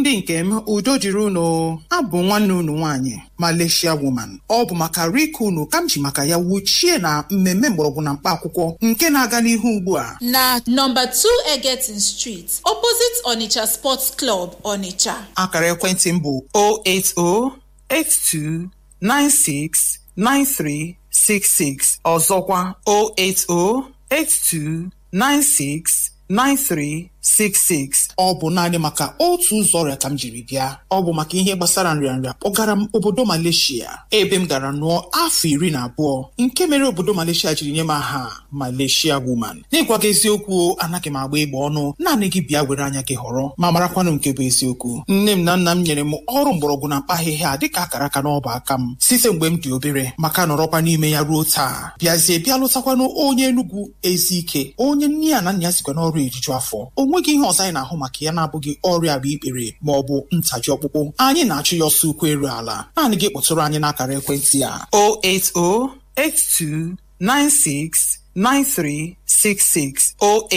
ndị nke m udo dịrị unu abụ nwanne unu nwaanyị Malaysia woman ọ bụ maka rike unu ka m ji maka ya wuchie na mmemme mgbọrọgwụ na mkpa akwụkwọ nke na-aga n'ihu ugbu a na nọmba 2 Egetin Street opposite Onitsha Sports Club Onitsha akara ekwentị m bụ 08082969366 ọzọkwa 08082969366 ọ bụ naanị maka otu ụzọ ọrịa ka m jiri bịa ọ bụ maka ihe gbasara nrịanrịa kpọgara m obodo Malaysia ebe m gara nụọ afọ iri na abụọ nke mere obodo Malaysia jiri nye m aha Malaysia woman n'ịgwa gị eziokwu anaghị m agba egbe ọnụ naanị gị bịa were anya gị họrọ ma marakwanụ nke bụ eziokwu nne m na nna m nyere m ọrụ mgbọrọgwụ na mkpa ahịhịa dịka akara aka n'ọba aka m site mgbe m dị obere maka nọrọkwa n'ime ya ruo taa bịazie bịa lụtakwanụ onye Enugwu Ezike onye nne ya na nna ya sikwa n'ọrụ ejuju afọ onweghị ihe ọzọ anyị na-ahụ maka ya na-abụghị ọrịa agba ikpere ma ọ bụ ntaji ọkpụkpụ anyị na-achụ ya ọsọ ukwu eru ala naanị gị kpọtụrụ anyị n'akara ekwentị a 08082969366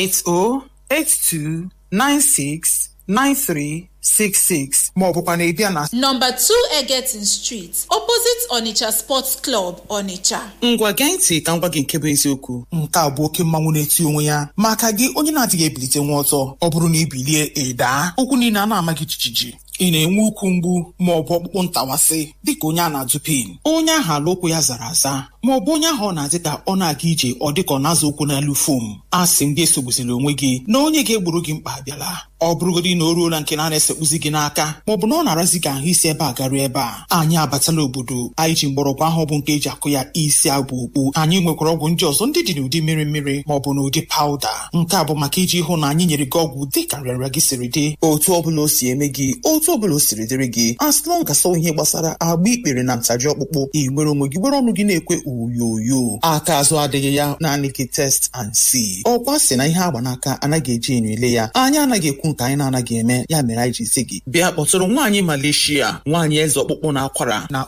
08082969366 ma ọ bụkwa na ịbịa na nọmba 2 Egetin Street opposite Onitsha Sports Club Onitsha ngwa gee ntị ka m gwa gị nke bụ eziokwu nke a bụ oke mmanwụ na-eti onwe ya maka gị onye na-adịghị ebilite nwa ọtọ ọ bụrụ na ibilie ịdaa ụkwụ niile a na-ama gị jijiji ị na-enwe ukwu mgbu ma ọ bụ ọkpụkpụ ntawasị dịka onye a na-adụ pin onye ahụ ala ụkwụ ya zara aza ma ọ bụ onye ahụ ọ na-adị ka ọ na-aga ije ọ dịka ọ na-azụ ụkwụ n'elu fom a sị m gị esogbuzila onwe gị na onye ga-egburu gị mkpa abịala ọ bụrụgodị na o ruola nke na-esekpuzi gị n'aka ma ọ bụ na ọ na-arazi gị ahụ isi ebe a garuo ebe a anyị abatala obodo anyị ji mgbọrọgwụ ahụ bụ nke eji akụ ya isi abụ okpu anyị nwekwara ọgwụ ndị ọzọ ndị dị n'ụdị mmiri mmiri ma ọ bụ n'ụdị pawuda nke a bụ maka iji hụ na anyị nyere gị ọgwụ dị ka nrịanrịa gị siri dị otu ọbụla o si eme gị otu ọbụla o siri dịrị gị asịlọ gasọ ihe gbasara agba ikpere na ntaji ọkpụkpụ ị nwere onwe gị were ọnụ gị na-ekwe oyoyo aka azụ adịghị ya naanị gị test and see ọkwa sị na ihe agba n'aka anaghị eji enyo ele ya anyị anaghị ekwu nke anyị na-anaghị eme ya mere anyị ji si gị bịa kpọtụrụ nwaanyị Malaysia nwaanyị eze ọkpụkpụ na akwara na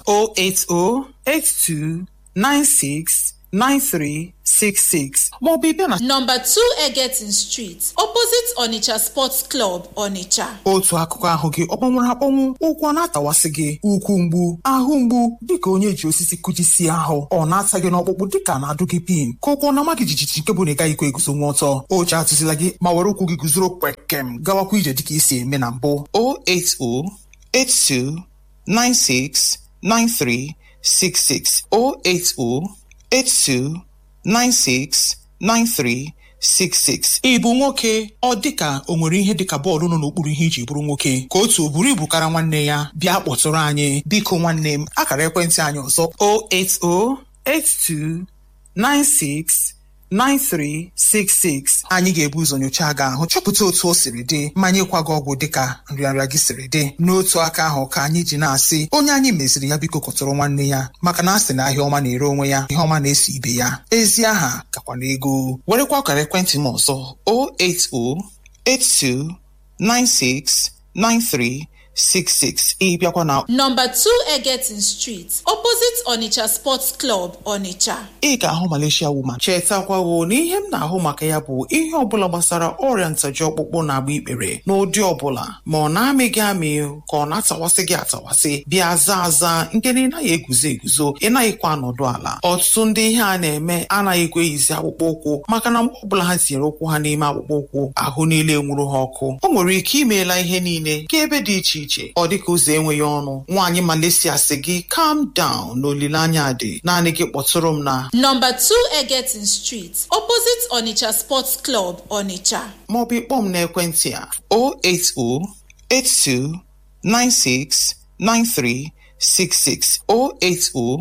08082969366 maọbụ ịbịa na nọmba 2 Egetin Street opposite Onitsha Sports Club Onitsha otu akụkụ ahụ gị ọ kpọnwụrụ akpọnwụ ụkwụ ọ na-atawasị gị ụkwụ mgbu ahụ mgbu dịka onye ji osisi kụjisie ahụ ọ na-ata gị n'ọkpụkpụ dịka na-adụ gị pin ka ụkwụ na-ama gị jijiji nke bụ na ị gaghịkwa eguzo nwa ọtọ oche atụzila gị ma were ụkwụ gị guzoro kwekem gawakwa ije dịka isi eme na mbụ 08082969366 08082969366 ị bụ nwoke ọ dịka o nwere ihe dịka bọọlụ nọ n'okpuru ihe iji bụrụ nwoke ka otu o buru ibu kara nwanne ya bịa kpọtụrụ anyị biko nwanne m akara ekwentị anyị ọzọ 08082969366 anyị ga-ebu ụzọ nyochaa gị ahụ chọpụta otu o siri dị ma nyekwa gị ọgwụ dịka nrịanrịa gị siri dị n'otu aka ahụ ka anyị ji na-asị onye anyị meziri ya biko kọtụrụ nwanne ya maka na a sị na ahịa ọma na-ere onwe ya ihe ọma na-eso ibe ya ezi aha gakwa n'ego werekwa akara ekwentị m ọzọ 080829693 66 ị bịakwa na nọmba 2 Egetin Street opposite Onitsha Sports Club Onitsha ị ga-ahụ Malaysia woman chetakwawo na ihe m na-ahụ maka ya bụ ihe ọbụla gbasara ọrịa ntaji ọkpụkpụ na agba ikpere n'ụdị ọbụla ma ọ na-amị gị amị ka ọ na-atawasị gị atawasị bịa za aza nke na ị naghị eguzo eguzo ị naghịkwa anọdụ ala ọtụtụ ndị ihe a na-eme anaghị ekwe eyizi akpụkpọ ụkwụ maka na mgbe ọbụla ha tinyere ụkwụ ha n'ime akpụkpọ ụkwụ ahụ niile nwụrụ ha ọkụ o nwere ike imeela ihe niile ga ebe dị iche iche ọ dịka ụzọ enweghị ọnụ nwaanyị Malaysia sị gị calm down na olileanya dị naanị gị kpọtụrụ m na nọmba 2 Egetin Street opposite Onitsha Sports Club Onitsha maọbụ ịkpọ m n'ekwentị a 08082969366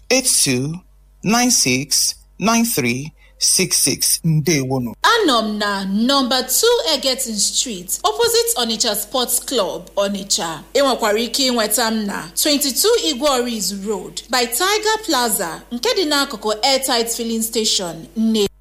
08082969366 ndewonu anọ m na nọmba 2 Egetin Street opposite Onitsha Sports Club Onitsha ị nwekwara ike ịnweta m na 22 Igwe Orizu Road by Tiger Plaza nke dị n'akụkụ Airtight Filling Station nne